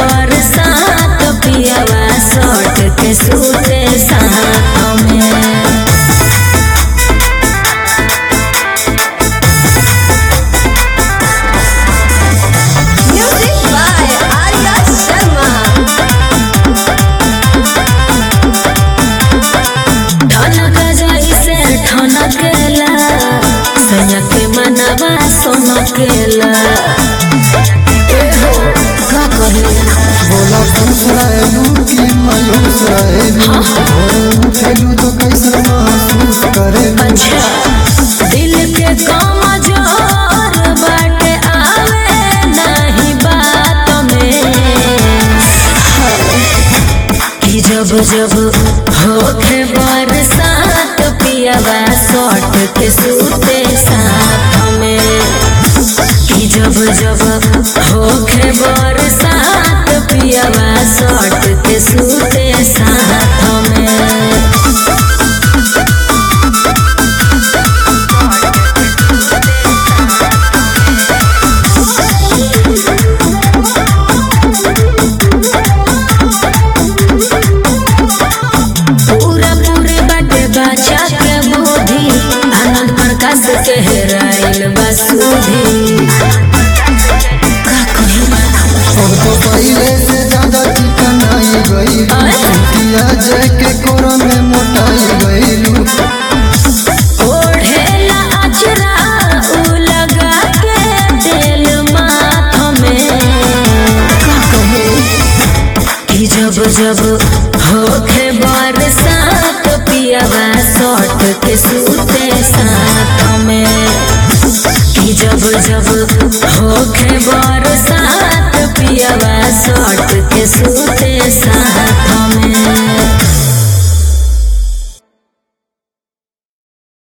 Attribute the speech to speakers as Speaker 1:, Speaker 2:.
Speaker 1: बरसात पियावा सट के सूते साथ में
Speaker 2: Music by Arya Sharma.
Speaker 1: ठनक जैसे ठनकेला सैया के मनवा सोनकेला एहो का कहेला
Speaker 3: बोला कंसरायलू की मायूस रहेलू भोरे उठेलू तो कैसे महसूस करेलू
Speaker 1: अच्छा दिल के कमजोर बाटे आवे नहीं बात में कि जब जब होखे बरसात पियावा सट के सूते साथ में कि जब जब होखे बरसात पियावा सट के सूते साथ में पूरा पूरे बाटे बचा के बुद्धि आनंद प्रकाश के हेराइल बसुधी का कहिला
Speaker 3: और तो पहले से ज्यादा चिकनाई गईलू छुटिया जय के कोरा में मोटाई गईलू
Speaker 1: ओढ़ेला अचरा उ लगा के तेल माथ में का कहे कि जब जब होखे बरसात पियावा सट के सूते साथ में कि जब जब होखे बरसात पियावा सट के सूते साथ